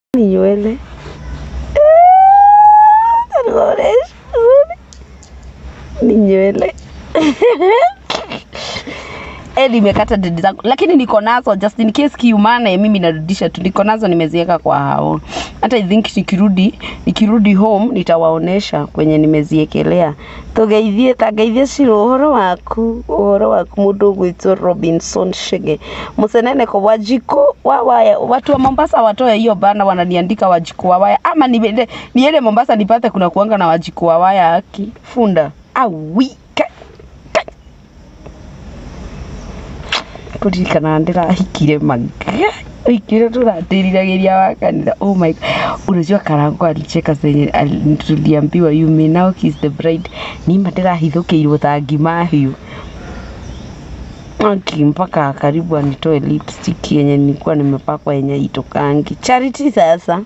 ni nywele Anaonyesha. ni nywele Eh, nimekata dread zangu lakini niko nazo just in case kiumane mimi narudisha tu niko nazo nimeziweka kwa hao hata i think nikirudi nikirudi home nitawaonesha kwenye nimeziekelea tugeithie tangeithie ciro uhoro waku uhoro waku mundu gwitwo robinson shege museneneko wa jiko wa waya watu wa mombasa watoe hiyo bana wananiandika wajiko wa waya ama niende niende mombasa nipate kuna kuanga na wajiko wa waya aki funda awi kuririkana ndĩrahikire maga ikire tunatiriragiria wa kanitha oh my God. unajua karango alicheka zenye ali- tuliambiwa you may now kiss the bride nima ndĩrahithũkĩirwo ta ngima hiũ aki mpaka karibu anitoe lipstick yenye nilikuwa nimepakwa yenye itokangi charity sasa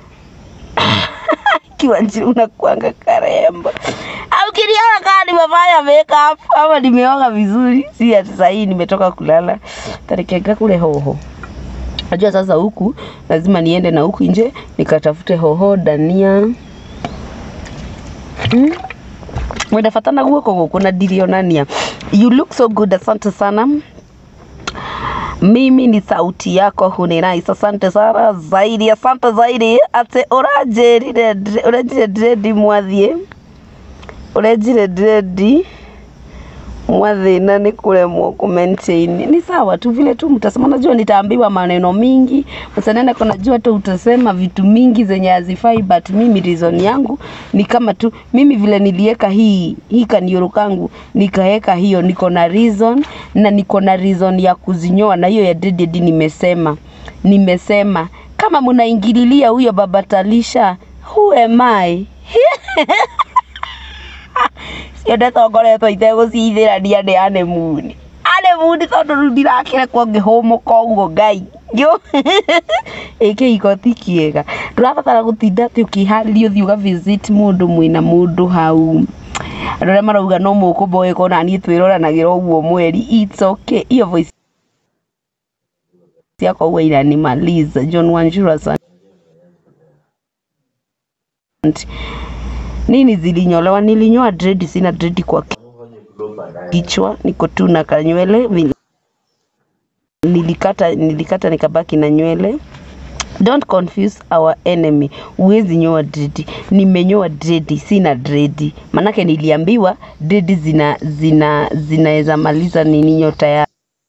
kiwanjiri unakuanga karembo au kiniona kaa nimefanya makeup ama nimeoga vizuri si ati sahii nimetoka kulala tarekega kule hoho najua sasa huku lazima niende na huku nje nikatafute hoho dania mm. mwendafatana guoko gũkũ na ndirionania you look so good asante sana mimi ni sauti yako huninais asante sana zaidi asante zaidi ati uranjirire ndire- urenjire ndĩrendi mwathie urenjire ndĩrendi mwathina ni kuremwo kumaintain ni sawa tu vile tu mtasema najua nitaambiwa maneno mingi msanene kwa najua tu utasema vitu mingi zenye hazifai but mimi reason yangu ni kama tu mimi vile nilieka hii hii kanioro kangu nikaeka hiyo niko na reason na niko na reason ya kuzinyoa na hiyo ya dreaded nimesema nimesema kama mnaingililia huyo baba Talisha who am I ciendete ngoretwo itegũcithĩrania nĩ anemuni anemuni tondũ rĩu ndirakĩrekwo ngĩhũmũka ũguo ngai ngĩũ ĩ kĩhiko ti kĩega ndũrabatara gũtinda atĩ ũkĩharĩria ũthiĩ ũga visit mũndũ mwĩna mũndũ hau andũ arĩa marauga no mũkũmboeka ona niĩ twĩroranagĩra ũguo mweri it's okay hiyo voice yako huwa inanimaliza John Wanjura asante nini zilinyolewa nilinyoa dread sina dread kwa kichwa niko tu na kanywele vi- nilikata nilikata nikabaki na nywele don't confuse our enemy huwezi nyoa dread nimenyoa dread sina dread manake niliambiwa dread zina zina zinaweza maliza nini nyota ya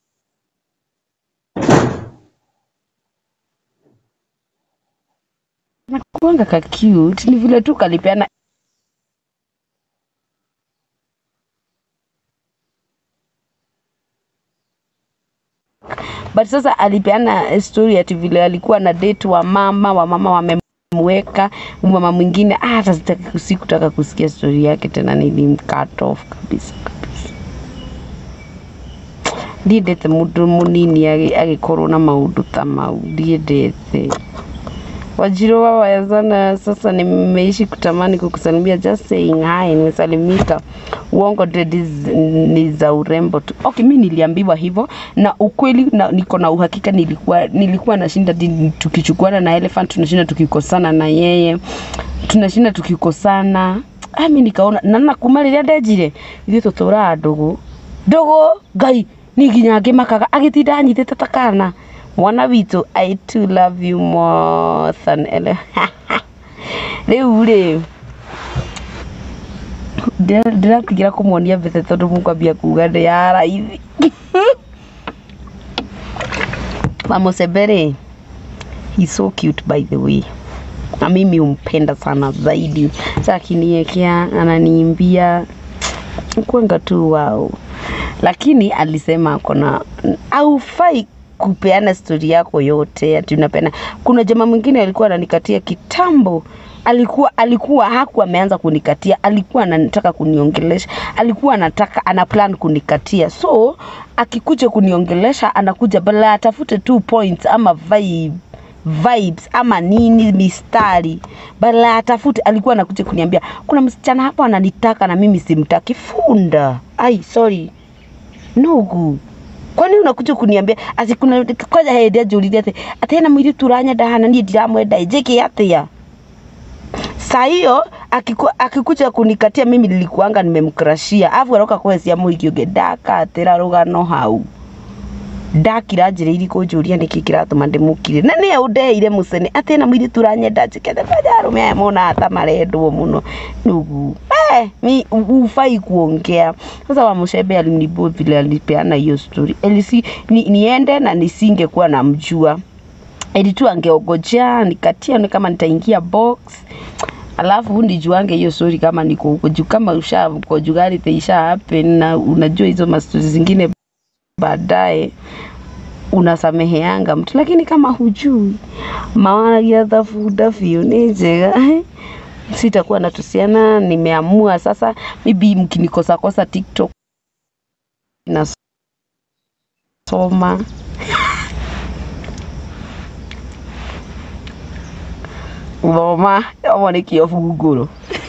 nakuanga ka cute ni vile tu kalipeana but sasa alipeana story ati vile alikuwa na date wa mama wa mama wamemweka mama mwingine ah, hata sitaki sikutaka kusikia story yake tena nilimcut off kabisa kabisa ndiendete mundu munini agi- agikorwo na maundu ta mau ndiendete Wajiro wa wayazana sasa nimeishi kutamani kukusalimia just saying hi nimesalimika uongo dread is- ni za urembo tu okay mi niliambiwa hivyo na ukweli na, niko na uhakika nilikuwa nilikuwa nashinda di- tukichukuana na elephant tunashinda tukikosana na yeye tunashinda tukikosana ah, mi nikaona na nakuma rĩrĩa ndenjire ithuĩ tũtũraga ndũgũ ndũgũ ngai ni nginya ngĩmakaga agĩtinda anyitĩte ta kana mwana witũ i too love you more than ele rĩu rĩ ndĩra- ndĩratigĩra kũmuonia mbete tondũ mũkwambia kuga ndĩ ya raithi mamũcembe he's so cute by the way na mimi humpenda sana zaidi sa akiniekea ananiimbia kwanga tu wao lakini alisema akona aufai kupeana stori yako yote ati unapeana kuna jamaa mwingine alikuwa ananikatia kitambo alikuwa alikuwa hakuwa ameanza kunikatia alikuwa anataka kuniongelesha alikuwa anataka ana plan kunikatia so akikuja kuniongelesha anakuja bala atafute two points ama vibe vibes ama nini mistari bala atafute alikuwa anakuja kuniambia kuna msichana hapo ananitaka na mimi simtaki funda ai sorry nugu kwani unakuja kuniambia ati kuna kwaja hĩndĩ anjũrire atĩ atĩ hena mũirĩtu ũranyenda hana niĩ ndiramwenda ĩ, njĩke atĩa saa hiyo akiku, akikuja kunikatia mimi nilikuanga nimemkrashia afu aroka kwecia mũhiki ũngĩ ndakatĩra rũgano hau ndakira njĩra iri kũnjũria nĩkĩ kĩratũma ndĩmũkire na nĩye ũndeire mũcene atĩ na mũirĩtu ũranyenda njĩkete kwaja arũme aya mona ta marendwo mũno nugu eh, mi ufai kuongea sasa wamushebe alinibo vile alipeana hiyo story elisi ni, niende na nisingekuwa namjua ili tu angeogojea nikatia ni kama nitaingia box alafu nijuange hiyo story kama niko huko juu kama usha conjugality isha happen na unajua hizo mastori zingine baadaye unasameheanga mtu lakini kama hujui mawanagia thabuda biũ nĩ njega sitakuwa natusiana nimeamua sasa maybe mkinikosa kosa tiktok nasoma thoma omo nĩ kĩo bungũrũ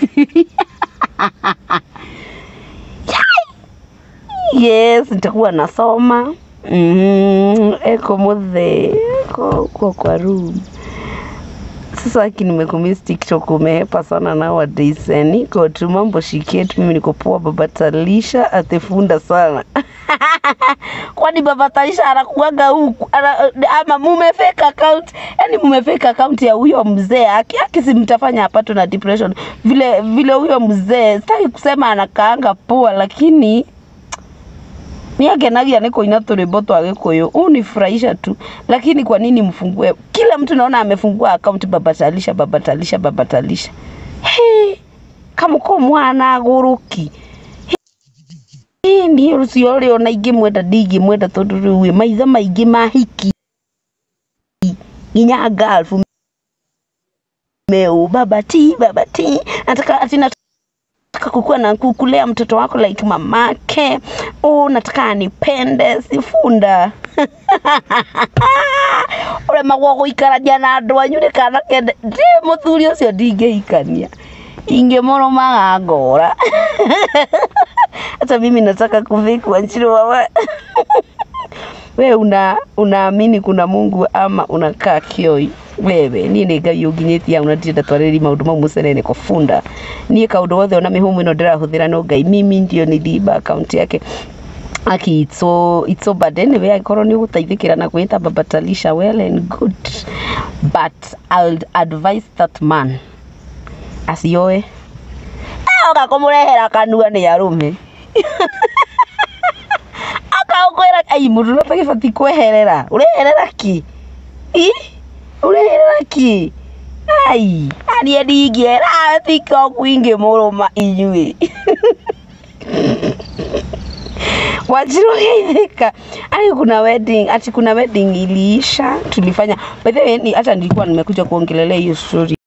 yes nitakuwa nasoma mm, eko muthe eko kwa kwa room sasa aki nimekumiss tiktok umehepa sana nowadays eh, niko tu mambo shiketu mimi niko poa baba talisha atefunda sana kwani baba talisha anakuaga huku ana, ama mume fake account yani mume fake account ya huyo mzee aki aki simtafanya apatwe na depression vile vile huyo mzee sitaki kusema anakaanga poa lakini niakenagia nä kå ina tå rä mbo twa gä kå yå u nifurahisha tu lakini kwa nini mfungue kila mtu naona amefungua akaunti babatalisha babatalisha babatalisha hey, kamå mwana gå ki niä rå cio rä ona ingä mwenda ndingä mwenda tondå rä u maitho maingä mahiki nginya galfu meu babati babati nataka ati nataka kukua na kukulea mtoto wako like mamake oh, nataka anipende sifunda ũremagwo gũikarania na andũ anyu nĩ kana kende ndĩ mũthuri ũcio ndingĩhikania ingĩmũrũmaga ngora hata mimi nataka kuvikwa nchirwa we una unaamini kuna mungu ama unakaa kioi wewe niä nä ngai å nginyä tie au na ndirenda twarä maå mau må cenene kobunda niä kaå wothe ona mä hå ä no ndä rahå thä ra no ngai mimi ndio ni thiba akaunti yake aki it's so, it's so bad anyway angĩkorwo nĩ ũgũteithĩkĩra na kwĩta babatalisha well and good but I'll advise that man acioe oka kũmũrehera kanua nĩ arũme akaũkwĩra ai mũndũ ũrĩa ũtagĩbati kweherera ũreherera ki i ũreherera ki ai aniĩ ndingĩera tiktok ingĩmũrũma inyuĩ Wanjiru geithika. Ani kuna wedding, ati kuna wedding iliisha tulifanya. By the way, ni- hata nilikuwa nimekuja kuongelelea hiyo story.